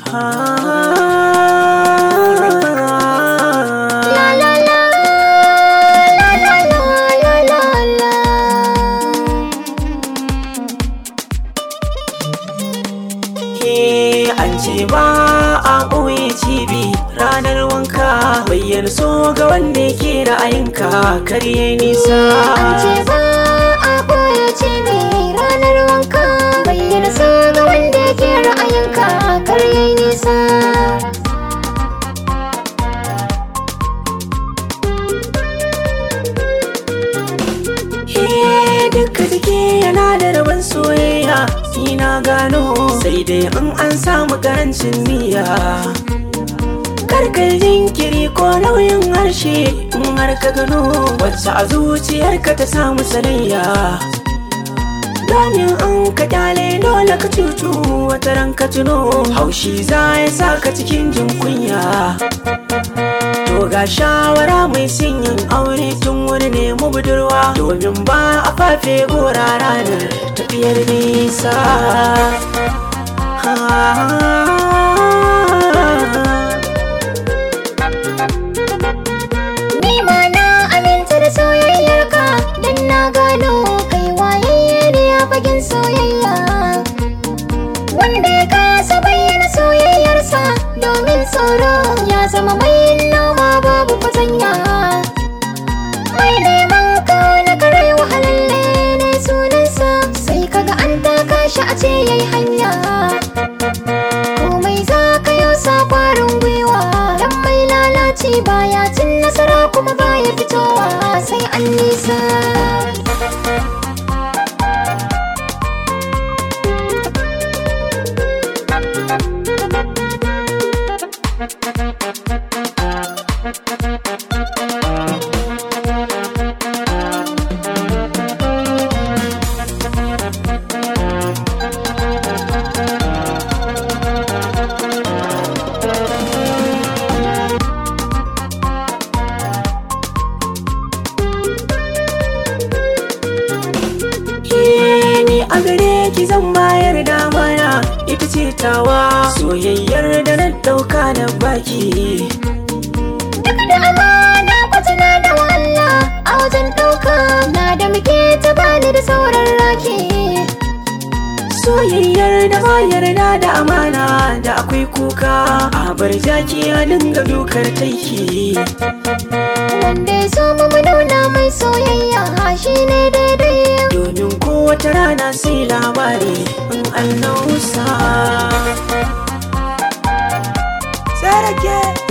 La la la la la la la la la Ke an ce ba a ɓoye cibi ranar wanka bayyar so ga wanda yake ra'ayinka karye nisa An ce ba a ɓoye cibi ranar wanka bayyana sa ga wanda yake ra'ayinka kar yayi nisa He duka jiki yana da rabon soyayya ni na gano sai dai in an samu karancin niyya karkar jinkiri ko nauyin harshe in har ka gano wacce a zuciyarka ta samu sanayya Domin an ka kyale dole ka cutu wata ran ka tuno haushi za ya sa ka cikin jin kunya To ga shawara mai yin aure tun wuri ne mu budurwa domin ba a fafe gora ranar tafiyar nisa. Ni ma na aminta da soyayyarka dan na gano kai wayayye ne a fagen soyayya Wanda ya kasa bayyana soyayyarsa domin tsoro ya zama mai noma babu fatanya Mai neman ka na kare wahalalle ne sunansa sai kaga an taka shi a ce yayi hanya komai za ka yau sa kwarin gwiwa dan mai lalaci baya cin nasara kuma baya fitowa sai an nisa Ke ni a gare ki zan bayar da mana ita ce tawa soyayyar da na dauka na baki. duk da amana kwatana da walla a wajen ɗauka na da muke ta bani da sauran rake Soyayyar da ba yarda da amana da akwai kuka a bar jaki a dinga dukar taiki. wanda ya so mu mu nuna mai soyayya shi ne daidai domin kowace rana sai labari in an nausa. Sarake!